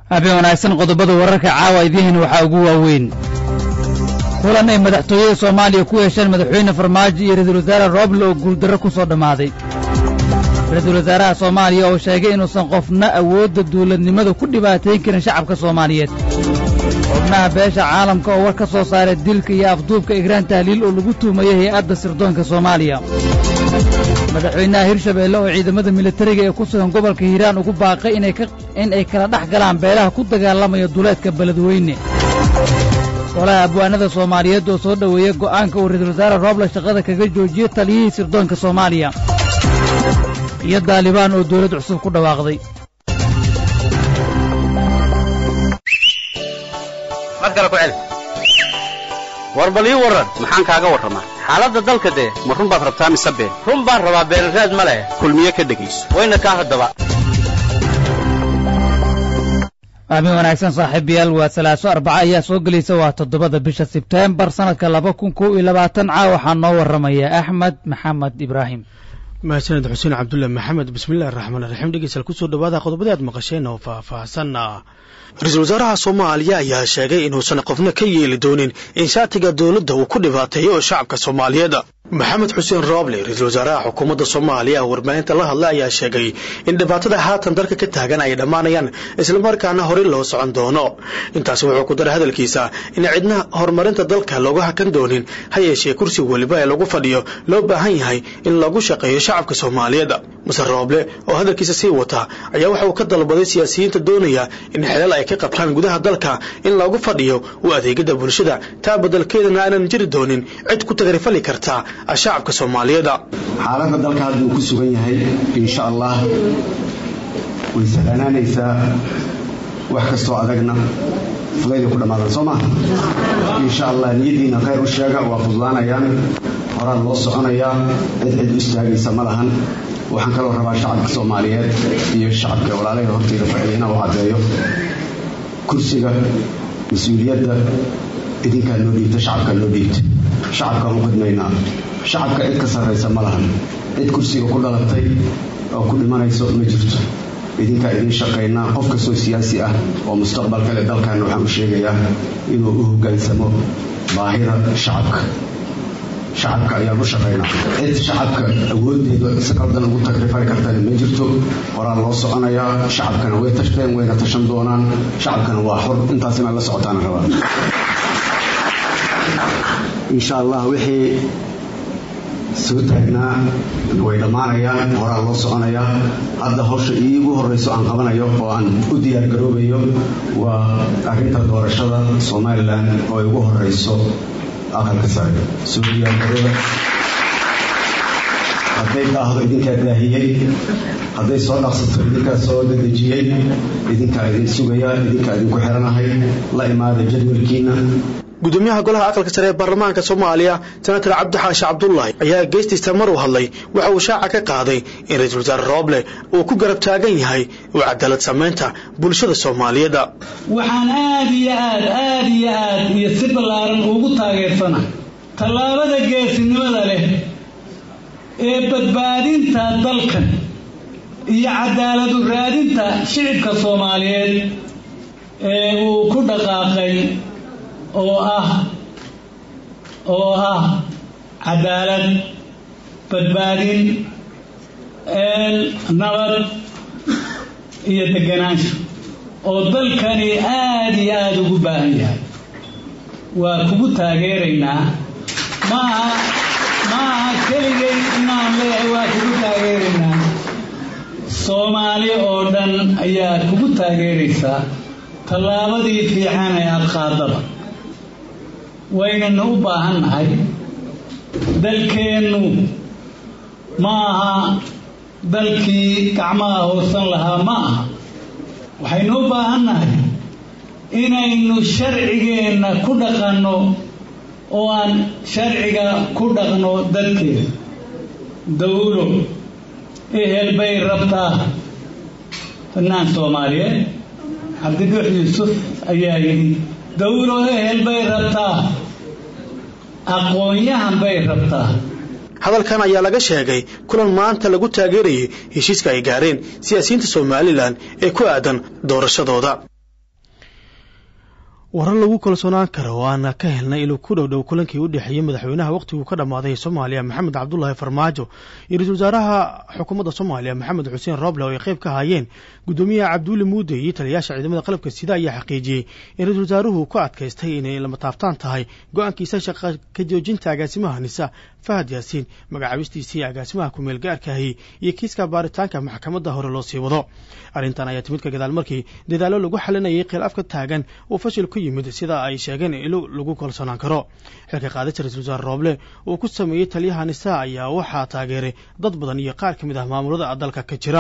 habeen wanaagsan qodobada wararka caawa idihin waxaa ugu waaweyn kulan ay madaxtooyada soomaaliya ku yeesheen madaxweyne farmaajo iyo ra-iisul wasaare rooble oo guuldarro ku soo dhammaaday ra-iisul wasaaraha soomaaliya oo sheegay inuusan qofna awoodda duuladnimada ku dhibaatayn karin shacabka soomaaliyeed xubnaha beesha caalamka oo war ka soo saaray dilka iyo afduubka igraan tahliil oo lagu tuhmayay hay-adda sirdoonka soomaaliya madaxweynaha hirshabeelle oo ciidamada militariga ee ku sugan gobolka hiiraan ugu baaqay in ay kala dhex galaan beelaha ku dagaalamaya duleedka beledweyne golaha abwaanada soomaaliyeed oo soo dhoweeyey go'aanka uu ra-iisul wasaare rooble shaqada kaga joojiyey taliyihii sirdoonka soomaaliya iyo daalibaan oo dawlad cusub ku dhawaaqday war bal ii warran maxaan kaaga warramaa xaaladda dalka dee ma run baad rabtaa mise been run baan rabaa beenraad ma leh kulmiye ka dhegayso wayna kaa haddaba aamin wanaagsan saaxiibayaal waa salaaso arbaca ayaa soo gelaysa waa toddobada bisha sebteembar sannadka laba kun kow iyo labaatan caa waxaa noo warramaya axmed maxamed ibraahim mahadsaned xuseen cabdulle maxamed bismillahi raxmaan raxiim dhegeystayaal kusoo dhawaada qodobadii aad maqasheen oo faahfaahsanna ra-iisul wasaaraha soomaaliya ayaa sheegay inuusan qofna ka yeeli doonin in shaatiga dowladda uu ku dhibaateeyo oo shacabka soomaaliyeed maxamed xuseen rooble ra-iisul wasaaraha xukuumadda soomaaliya oo warbaahinta la hadlay ayaa sheegay in dhibaatada haatan dalka ka taagan ay dhammaanayaan islamarkaana horey loo socon doono intaasi wuxuu ku daray hadalkiisa in cidna horumarinta dalka looga hakan doonin ha yeeshee kursi weliba ee lagu fadhiyo loo baahan yahay in lagu shaqeeyo shacabka soomaaliyeed mase rooble oo hadalkiisa sii wata ayaa waxa uu ka dalbaday siyaasiyiinta doonaya in xelal ay ka qabtaan gudaha dalka in loogu fadhiyo u adeegada bulshada taa badalkeedana aanan jiri doonin cid ku tagarifali karta shacabka soomaaliyeed xaaladda dalka hadda uu ku sugan yahay insha allah way sahlanaanaysaa wax kastoo adagna fudayday ku dhammaadaan soo maha insha allah niyaddiina khayr u sheega waa fududaanayaan horaan loo soconayaa cid cid u istaagaysa ma lahan waxaan kaloo rabaa shacabka soomaaliyeed iyo shacabka walaalahee horteyda fadhiya inaan u caddeeyo kursiga mas-uuliyadda idinkaa loo dhiibta shacabkaa loo dhiibta shacabkaan u khidmaynaa shacabka cid ka sarraysa ma lahan cid kursiga ku dhalatay oo ku dhimanayso ma jirto idinkaa idiin shaqaynaa qof kastoo siyaasi ah oo mustaqbalka leh dalkaana waxaan u sheegayaa inuu u hoggaansamo baahida shacabka shacabka ayaan u shaqaynaa cid shacabka awooddeeda si qaldan ugu tagrifari kartana ma jirto horaa loo soconayaa shacabkana way tashteen wayna tashan doonaan shacabkana waa xor intaas inaad la socotaana rabaa insha allah wixii soo taagnaa way dhammaanayaan horaa loo soconayaa hadda hawsha iigu horrayso aan qabanayo oo aan u diyaargaroobayo waa arrinta doorashada somalilan oo igu horrayso aqalka sare soo diyaargarooba hadday daahdo idinkaa daahiyey hadday soo dhaqsato idinkaa soo dadejiyey idinkaa idin sugaya idinkaa idinku xiranahay la imaada jadwalkiina gudoomiyaha golaha aqalka sare ee baarlamaanka soomaaliya senator cabdixaashi cabdullaahi ayaa geestiisa mar uu hadlay waxa uu shaaca ka qaaday in ra-iisul wasaare rooble uu ku garab taagan yahay u cadaalad samaynta bulshada soomaaliyeed waxaan aad iyo aad aad iyo aad iyo si ballaaran ugu taageersana tallaabada geesinimada leh ee badbaadinta dalkan iyo cadaaladu raadinta shicibka soomaaliyeed ee uu ku dhaqaaqay oo ah oo ah cadaalad badbaadin nabad iyo deganaansho oo dalkani aada iyo aada ugu baahan yahay waa kugu taageeraynaa maaha maaha keligay inaan leeyahay waa kugu taageeraynaa soomaali oo dhan ayaa kugu taageeraysaa tallaabadii fiican ee aada qaadaba waynanu u baahan nahay dalkeennu ma aha dalkii gacmaha hoosan lahaa ma aha waxaynu u baahan nahay inaynu sharcigeenna ku dhaqanno oo aan sharciga ku dhaqno dadkeeda dawlo ehel bay rabtaa fannaan soomaaliyeed cabdibuux yuusuf ayaa yidhi dawlo ehel bay rabtaa aqoon-yahan bay rabtaa hadalkan ayaa laga sheegay kulan maanta lagu taageerayay heshiiska ay gaareen siyaasiyiinta somalilan ee ku aadan doorashadooda warar lagu kalsoonaan karo oo aana ka helnay inuu ku dhow dhow kulankii u dhexeeyey madaxweynaha wakhtiguu ka dhammaaday soomaaliya maxamed cabdulaahi farmaajo iyo ra-iisul wasaaraha xukuumadda soomaaliya maxamed xuseen roble oo ay qayb ka haayeen guddoomiyaha cabduuli muude iyo taliyayaasha ciidamada qalabka sida ayaa xaqiijiyey in ra-isul wasaaruhu ku adkaystay inay lama taabtaan tahay go-aankiisa shaqa ka joojinta agaasimaha nisa fahad yaasiin magacaabistiisii agaasimaha kumeel gaarkaahi iyo kiiska baaritaanka maxkamadda hore loo sii wado arrintan ayaa timid ka gadaal markii dadaallo lagu xalinayay khilaaf ka taagan uu fashil ku yimid sida ay sheegeen ilo lagu kalsoonaan karo xilka qaadista ra-isul wasaare rooble uu ku sameeyey taliyaha nisa ayaa waxaa taageeray dad badan iyo qaar ka mid ah maamulada dalka ka jira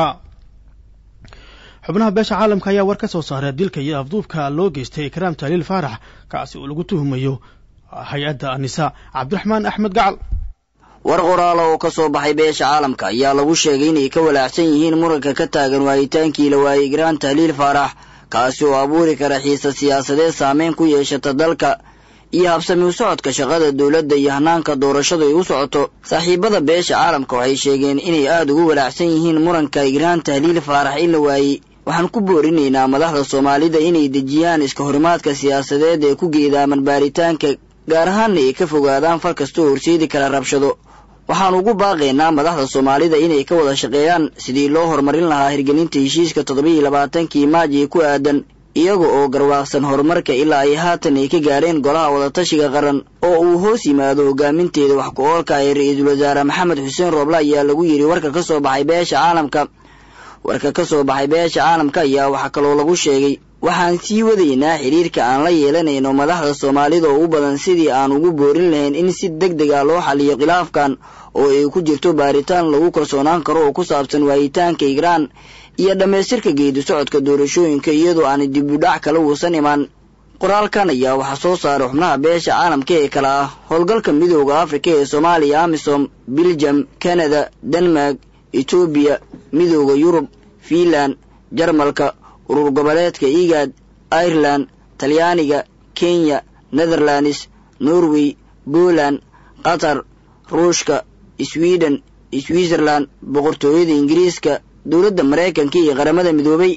xubnaha beesha caalamka ayaa war ka soo saaray dilka iyo afduubka loo geystay ikraam taaliil faarax kaasi uu lagu tuhumayo hay-adda nisa cabdiraxmaan axmed gacal war qoraala oo ka soo baxay beesha caalamka ayaa lagu sheegay inay ka walaacsan yihiin muranka ka taagan waayitaankii la waayey igraan tahliil faarax kaasi oo abuuri kara xiisa siyaasadeed saameyn ku yeeshata dalka iyo habsami u socodka shaqada dowladda iyo hanaanka doorashadu ay u socoto saaxiibada beesha caalamka waxay sheegeen inay aada ugu walaacsan yihiin muranka igraan tahliil faarax in la waayey waxaan ku boorinaynaa madaxda soomaalida inay dejiyaan iska horimaadka siyaasadeed ee ku geedaaman baaritaanka gaar ahaanna ay ka fogaadaan fal kastoo horseedi kara rabshado waxaan ugu baaqaynaa madaxda soomaalida inay ka wada shaqeeyaan sidii loo horumarin lahaa hirgelinta heshiiska toddobiiyo labaatankii maaj ee ku aadan iyaga oo garwaaqsan horumarka ilaa ay haatan ay ka gaareen golaha wadatashiga qaran oo uu hoos yimaado hogaaminteeda wax ku oolka ee ra-iisul wasaare maxamed xuseen rooble ayaa lagu yidhi warka ka soo baxay beesha caalamka warka ka soo baxay beesha caalamka ayaa waxaa kaloo lagu sheegay waxaan sii wadaynaa xidhiirka aan la yeelanayno madaxda soomaalida oo u badan sidii aan ugu boorin lahayn in si deg deg ah loo xaliyo khilaafkan oo ay ku jirto baaritaan lagu kalsoonaan karo oo ku saabsan waayitaanka igraan iyo dhammaystirka geedi socodka doorashooyinka iyadoo aan dibudhac kala uusan imaan qoraalkan ayaa waxaa soo saaray xubnaha beesha caalamka ee kale ah howlgalka midooda afrika ee soomaaliya amisom biljam kanada denmark etoobiya midooda yurub fiinland jarmalka urur goboleedka igaad ireland talyaaniga kenya netherlands norway poland qatar ruushka sweden switzerland boqortooyada ingiriiska dowladda maraykanka iyo qaramada midoobay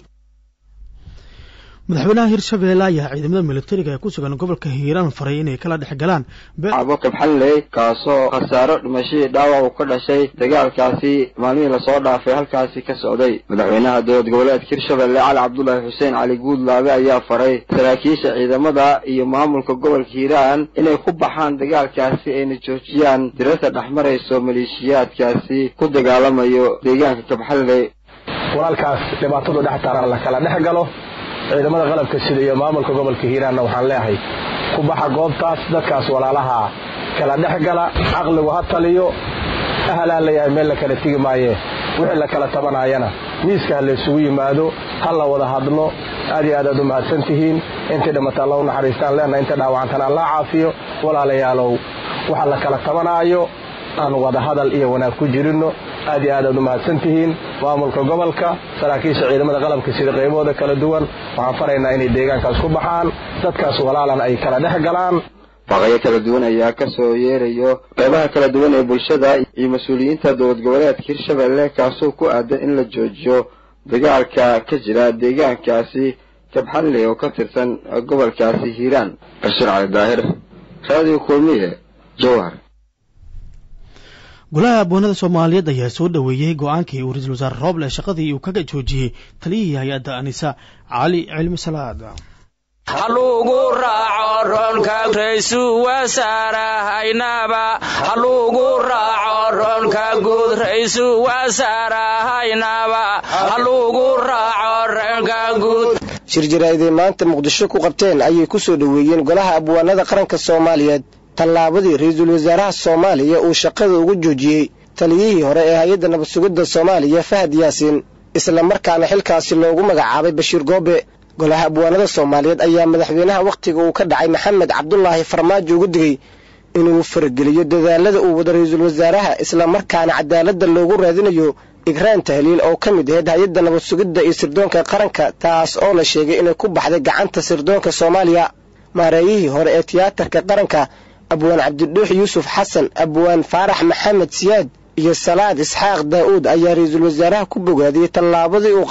madaxweynaha hirshabeelle ayaa ciidamada militariga ee ku sugan gobolka hiiraan faray inay kala dhex galaan cabo kabxanley kaasoo khasaaro dhimashadii dhaawac uu ka dhashay dagaalkaasi maalmihii lasoo dhaafay halkaasi ka socday madaxweynaha dowlad goboleedka hirshabelle cali cabdulaahi xuseen cali guudlaabe ayaa faray saraakiisha ciidamada iyo maamulka gobolka hiiraan inay ku baxaan dagaalkaasi ayna joojiyaan dirarta dhexmarayso maleeshiyaadkaasi ku dagaalamayo deegaanka kabxanley walaalkaas dhibaatadu dhex taaran la kala dhex galo ciidamada qalabka sida iyo maamulka gobolka hiiraanna waxaan leeyahay ku baxa goobtaas dadkaas walaalaha kala dhex gala caqligu ha taliyo ahalaan leeyahay meel la kala tegi maaye wixii la kala tabanaayana miiska ha laysugu yimaado ha la wada hadlo aad iyo aad aad u mahadsan tihiin intay dhimmata alla u naxariistaan leenna inta dhaawacantana allaa caafiyo walaalayaalow waxa la kala tabanaayo aan wada hadal iyo wanaag ku jirinno aad iyo aad aad u mahadsan tihiin maamulka gobolka saraakiisha ciidamada qalabka sida qaybahooda kala duwan waxaan faraynaa inay deegaankaas ku baxaan dadkaas walaalan ay kala dhex galaan baqayo kala duwan ayaa ka soo yeerayo qaybaha kala duwan ee bulshada iyo mas-uuliyiinta dowlad goboleedka hirshabelle kaasoo ku aadan in la joojiyo dagaalka ka jira deegaankaasi kabxanley oo ka tirsan gobolkaasi hiiraan bashir cali daahir raadiyo kulmiye jowhar golaha abwaanada soomaaliyeed ayaa soo dhoweeyey go-aankii uu ra-iisul wasaare rooble shaqadii uu kaga joojiyey taliyihii hay-adda anisa cali cilmi salaad halugu raaco roonka raysu wasaarahaynaba halugu raaco roonka guud raysu wasaarahaynaba halugu raaco roonka guud shir jaraa'iday maanta muqdisho ku qabteen ayay ku soo dhoweeyeen golaha abwaanada qaranka soomaaliyeed tallaabadii ra-iisul wasaaraha soomaaliya uu shaqada ugu joojiyey taliyihii hore ee hay-adda nabad sugidda soomaaliya fahad yaasiin isla markaana xilkaasi loogu magacaabay bashiir goobe golaha abwaanada soomaaliyeed ayaa madaxweynaha wakhtiga uu ka dhacay maxamed cabdulaahi farmaajo ugu digay inuu farageliyo dadaalada uu wado ra-iisul wasaaraha isla markaana cadaaladda loogu raadinayo igraan tahliil oo ka mid ahayd hay-adda nabad sugidda iyo sirdoonka qaranka taas oo la sheegay inay ku baxday gacanta sirdoonka soomaaliya maareeyihii hore ee tiyaatarka qaranka abwaan cabdidhuux yuusuf xasan abwaan faarax maxamed siyaad iyo salaad isxaaq daa'uud ayaa ra-iisul wasaaraha ku bogaadiyey tallaabadii uu qaaday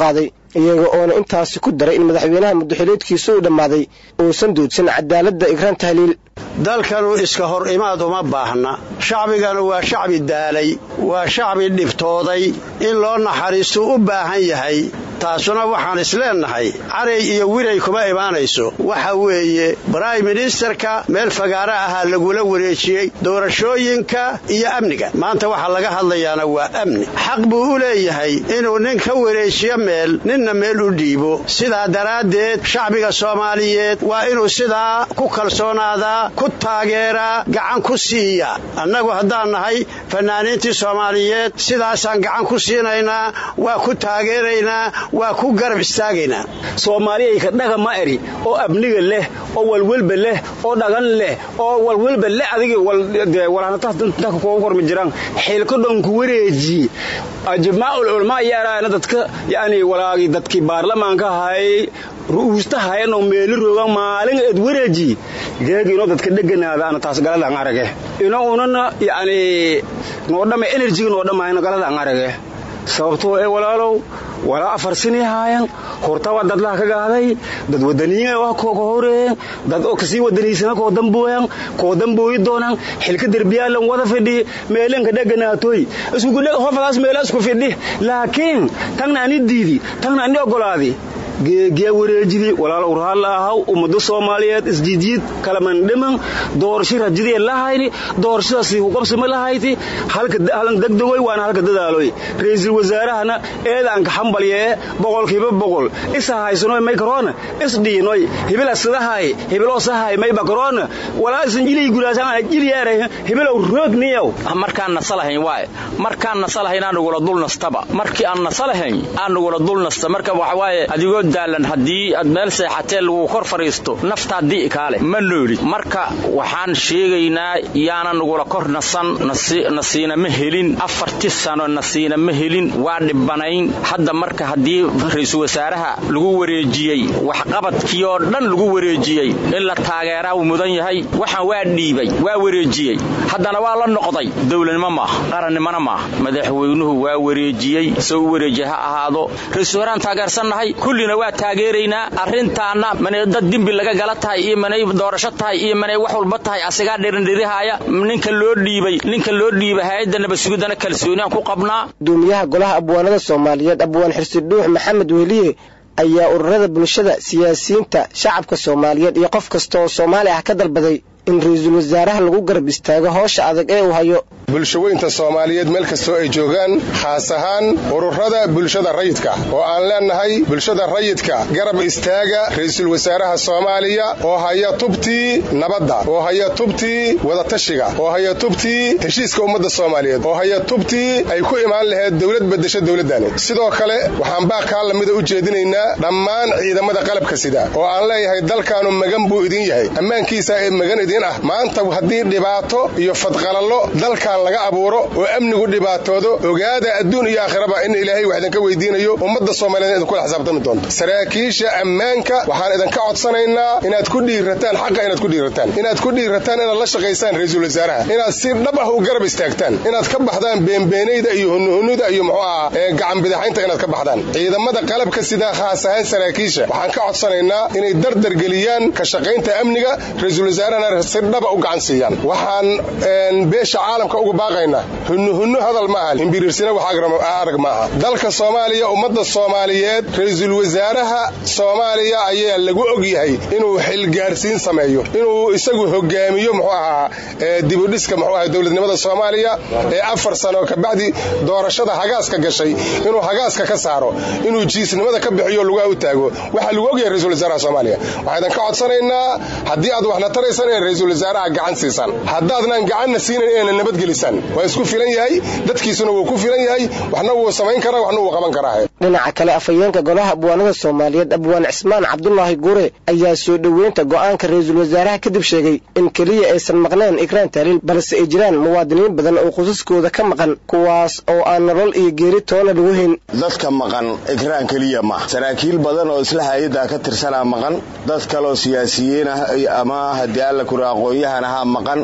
iyaga oona intaasi ku daray in madaxweynaha muddaxileedkiisa uu dhammaaday uusan duudsan cadaaladda ikraan tahliil dalkanu iska hor imaad uma baahna shacbiganu waa shacbi daalay waa shacbi dhibtooday in loo naxariistuu u baahan yahay taasuna waxaan isleennahay caray iyo wiray kuma imaanayso waxa weeye brime ministerka meel fagaaro ahaa lagula wareejiyey doorashooyinka iyo amniga maanta waxaa laga hadlayaana waa amni xaq buu u leeyahay inuu nin ka wareejiyo meel ninna meel u dhiibo sidaa daraaddeed shacbiga soomaaliyeed waa inuu sidaa ku kalsoonaadaa ku taageeraa gacan ku siiya annagu haddaan nahay fannaaniintii soomaaliyeed sidaasaan gacan ku siinaynaa waa ku taageeraynaa waa ku garab istaagaynaa soomaaliyayka dhaga ma eri oo abniga leh oo walwelba leh oo dhagan leh oo walwelba leh adigi walhanataka kuga kormi jiraan xilka dhonku wareeji ajmaaul culamaa yaaraana dadka yani walaagi dadkii baarlamaanka hayay ru'uustahayanoo meeli roogan maalin ed wareeji geegiinoo dadka dheganaada ana taas galadan arage ino unana yani noodhama enerjiga noodhamayna galadan arage sababtoo ee walaalow walaa afar sinay haayan hortaba dadlaha ka gaaday dad wadaniyiin waa kooga horeeyan dad oo kasii wadaniysana koo dambooyan koo dambooyi doonan xilka derbiyaalan wada fidhi meelanka dheganaatoy hofadaas meela isku fidhi laakiin tagna ani diidi tagna ani ogolaadi geegiya wareejidi walaalow raalla ahaw ummado soomaaliyeed isjiidjiid kalamandhiman doorasho rajidii lahayni doorashadaasi huqabsima lahayti halan degdegoy waana halka dadaaloy ra'iisul wasaarahana eedaanka xambalyee boqolkiiba boqol isa haysanoy may karoona isdhiinoy hibila sidahay hibiloo sahay may bakaroona walaa isan jilii gulaasaan jiliyaare hibilow roogniyow markaan nasalahayn waay markaan nasalahayn aanugula dul nastaba markii aan nasalahayn aanugula dul nasta marka waxa waaye adigoo daalan haddii aad meel seexatee lagu kor fadhiisto naftaa di'i kaale ma noolid marka waxaan sheegaynaa yaana nagula kor nasan nasiina ma helin afarti sano nasiina ma helin waa dhibanayn hadda marka haddii ra-iisul wasaaraha lagu wareejiyey waxqabadkii oo dhan lagu wareejiyey in la taageeraa uu mudan yahay waxaan waa dhiibay waa wareejiyey haddana waa la noqday dowladnimo maaha qarannimona maaha madaxweynuhu waa wareejiyey soo u wareejiye ha ahaado ra-isul wasaarahan taageersannahay kullina waa taageeraynaa arrintaanna manay dad dembi laga gala tahay iyo manay doorasho tahay iyo manay wax walba tahay asigaa dhirindhirihaaya ninka loo dhiibay ninka loo dhiibay hay-adda nabadsugiddana kalsooniaan ku qabnaa gudoomiyaha golaha abwaanada soomaaliyeed abwaan xirsi dhuux maxamed weliye ayaa ururada bulshada siyaasiyiinta shacabka soomaaliyeed iyo qof kasta oo soomaali ah ka dalbaday in ra-iisul wasaaraha lagu garab istaago howsha adag ee uu hayo bulshaweynta soomaaliyeed meel kastoo ay joogaan khaas ahaan ururada bulshada rayidka oo aan leennahay bulshada rayidka garab istaaga ra'iisul wasaaraha soomaaliya oo haya tubtii nabadda oo haya tubtii wadatashiga oo haya tubtii heshiiska ummadda soomaaliyeed oo haya tubtii ay ku imaan lahayd dowlad bedesha dowladdani sidoo kale waxaan baaqkaa lamida u jeedinaynaa dhammaan ciidamada qalabka sida oo aan leeyahay dalkaanu magan buu idin yahay ammaankiisa ee magan idin ah maanta haddii dhibaato iyo fadqalallo dalkan laga abuuro oo amnigu dhibaatoodo ogaada adduun iyo aakhiraba in ilaahay wax idinka weydiinayo ummadda soomaaliyeed idinkula xisaabtami doonto saraakiisha ammaanka waxaan idinka codsanaynaa inaad ku dhiirataan xaqa inaad ku dhiirataan inaad ku dhiirataan inaad la shaqaysaan ra-iisul wasaaraha inaad si dhab ah u garab istaagtaan inaad ka baxdaan beenbeenayda iyo hunuhunuda iyo muxuu ahaa ee gacan bidaxaynta inaad ka baxdaan ciidamada qalabka sidaa khaas ahaan saraakiisha waxaan ka codsanaynaa inay dardar geliyaan ka shaqaynta amniga ra-iisul wasaarahana si dhaba u gacan siiyaan waxaan beesha caalamka ugu baaqaynaa hunuhunno hadal maaha himbiriirsina wax arag maaha dalka soomaaliya ummadda soomaaliyeed ra-iisul wasaaraha soomaaliya ayaa lagu og yahay inuu xilgaarsiin sameeyo inuu isagu hogaamiyo muxuu ahaa dibudhiska muxuu ahaa dowladnimada soomaaliya ee afar sano kabacdi doorashada hagaaska gashay inuu hagaaska ka saaro inuu jiisnimada ka bixiyo lugaha u taago waxaa lagu ogyahay ra-isul wasaaraha soomaaliya waxaa idin ka codsanaynaa haddii aad waxna taraysaan inay ra-iisul wasaaraha gacan siisaan haddaadnaan gacanna siinayn inayna nabadgelisaan waa isku filan yahay dadkiisuna wuu ku filan yahay waxna wuu samayn karaa waxna wuu qaban karaa dhinaca kale afhayeenka golaha abwaanada soomaaliyeed abwaan cismaan cabdulaahi gure ayaa soo dhoweynta go'aanka ra-iisul wasaaraha kadib sheegay in keliya aysan maqneen ikraan taaliil balse ay jiraan muwaadiniin badan oo qosaskooda ka maqan kuwaas oo aan nolol iyo geeri toona lagu hayn dadka maqan ikraan keliya ma saraakiil badan oo isla hay-addaa ka tirsanaa maqan dad kaleoo siyaasiyiin ah ama haddii alla kura aqoon-yahan ahaa maqan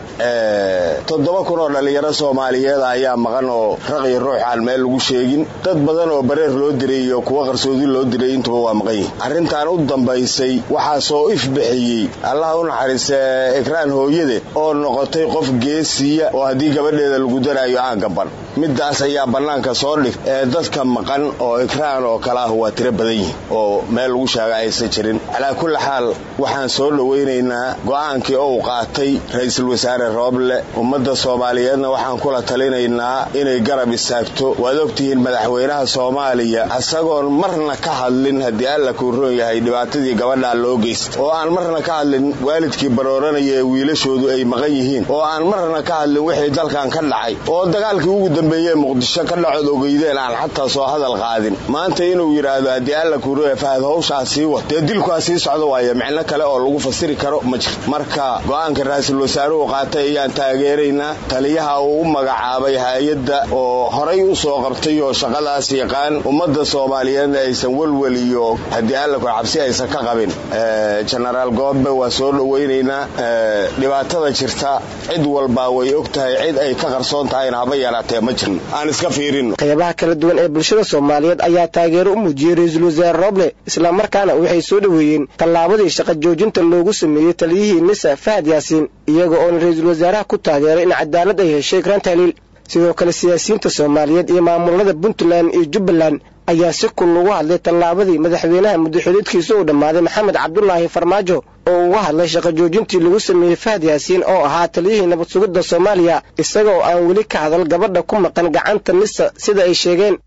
toddoba kun oo dhallinyaro soomaaliyeed ayaa maqan oo raq iyo ruux aan meel lagu sheegin dad badan oo bareer loo diray iyo kuwa qarsoodi loo diray intuba waa maqan yihin arrintan u dambaysay waxaa soo ifbixiyey allaha u naxariista ikraan hooyade oo noqotay qof geesiya oo haddii gabadheeda lagu daraayo aan gaban middaas ayaa bannaanka soo dhig ee dadka maqan oo ikraan oo kale ah waa tiro badan yihin oo meel lagu sheega aysan jirin calaa kulli xaal waxaan soo dhowaynaynaa go'aankii ou qaatay ra-iisul wasaare rooble ummadda soomaaliyeedna waxaan kula talinaynaa inay garab istaagto waad ogtihiin madaxweynaha soomaaliya isagoon marna ka hadlin haddii alla kuu roon yahay dhibaatadii gabadhaa loo geysta oo aan marna ka hadlin waalidkii barooranaya ee wiilashoodu ay maqan yihiin oo aan marna ka hadlin wixii dalkan ka dhacay oo dagaalkii ugu dambeeyee muqdisho ka dhacood ogeydeen aan xataa soo hadal qaadin maanta inuu yidhaahdo haddii alla kuu roon yahay fahad hawshaa sii wad dee dilkuha sii socdo waaye micno kale oo lagu fasiri karo ma jir marka go'aanka ra-iisul wasaaruhu qaatay ayaan taageeraynaa taliyaha uu u magacaabay hay-adda oo horay u soo qabtay oo shaqadaas yaqaan ummadda soomaaliyeedna aysan welwel iyo haddii alla ku cabsi aysan ka qabin genaraal goobe waa soo dhowaynaynaa dhibaatada jirta cid walbaa way og tahay cid ay ka qarsoon tahayna haba yaraatee ma jirno aan iska fiirinno qaybaha kala duwan ee bulshada soomaaliyeed ayaa taageero u muujiyey ra-iisul wasaare roble islamarkaana waxay soo dhoweeyeen tallaabadii shaqa joojinta loogu sameeyey taliyihii nisa fahad yaasiin iyaga oona ra-iisul wasaaraha ku taageeray in cadaalad ay heshay ikraan tahliil sidoo kale siyaasiyiinta soomaaliyeed iyo maamulada puntland iyo jubbaland ayaa si kul ugu hadlay tallaabadii madaxweynaha muddaxuleedkiisa uu dhammaaday maxamed cabdulaahi farmaajo oo uga hadlay shaqa joojintii lagu sameeyey fahad yaasiin oo ahaa taliyihii nabad sugidda soomaaliya isaga oo aan weli ka hadal gabadha ku maqan gacanta nisa sida ay sheegeen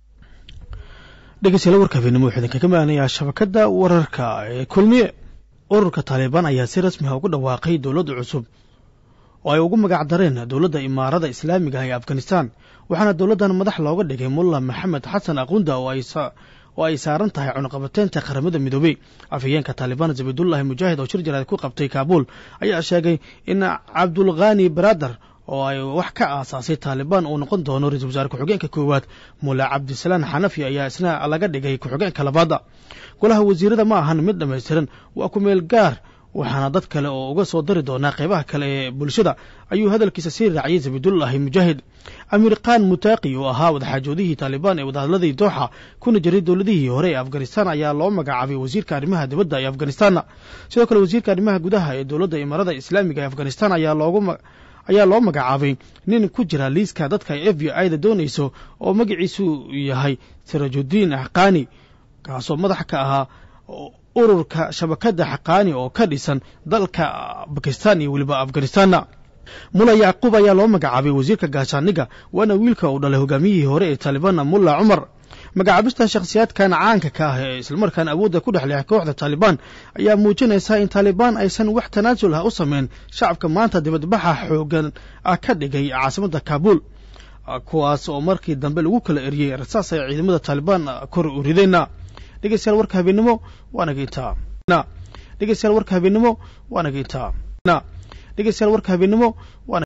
dhegeystayaal warka habeenimo wuxuu idinkaga maanayaa shabakadda wararka ee kulmiye ururka taalibaan ayaa si rasmi ah ugu dhawaaqay dowladda cusub oo ay ugu magac dareen dowladda imaarada islaamiga ah ee afghanistan waxaana dowladdan madax looga dhigay mulla maxamed xasan aqunda oo ay saaran tahay cunuqabateynta qaramada midoobey afhayeenka taalibaan zabiidullaahi mujaahid oo shir jaraad ku qabtay kaabuul ayaa sheegay in cabdulkhani baradar oo ay wax ka aasaasay taalibaan uu noqon doono ra-isul wasaare ku-xigeenka koowaad mulla cabdisalaan xanafi ayaa isna laga dhigay ku-xigeenka labaada golaha wasiirada ma ahan mid dhammaystiran waa ku meel gaar waxaana dad kale oo uga soo dari doonaa qaybaha kale ee bulshada ayuu hadalkiisa sii raaciyey zabiidullaahi mujaahid amiir khan mutaaqi oo ahaa wadaxaajoodihii taalibaan ee wadahadladii dooxa kuna jiray dowladihii hore ee afghanistan ayaa loo magacaabay wasiirka arrimaha dibadda ee afghanistanna sidoo kale wasiirka arrimaha gudaha ee dowladda imaarada islaamiga ee afghanistan ayaa loogu ayaa loo magacaabay nin ku jira liiska dadka f b i da doonayso oo magaciisu yahay sirajudiin axqaani kaasoo madax ka ahaa ururka shabakadda xaqaani oo ka dhisan dalka bakistan iyo weliba afghanistanna mulla yacquub ayaa loo magacaabay wasiirka gaashaaniga waana wiilka uu dhalay hogaamiyihii hore ee taalibaanna mulla cumar magacaabista shakhsiyaadkan caanka ka ah ee islamarkaana awoodda ku dhexleexa kooxda taalibaan ayaa muujinaysaa in taalibaan aysan wax tanaasul ah u sameyn shacabka maanta dibadbaxa xoogan ah ka dhigay caasimadda kaabuul kuwaas oo markii dambe lagu kala eriyey rasaas ay ciidamada taalibaan kor u rideenna dhegeystayaal warka habeenimo waanaga intaa dhegeystayaal warka habeenimo waanaga intaa dhegeystayaal warka habeenimo waana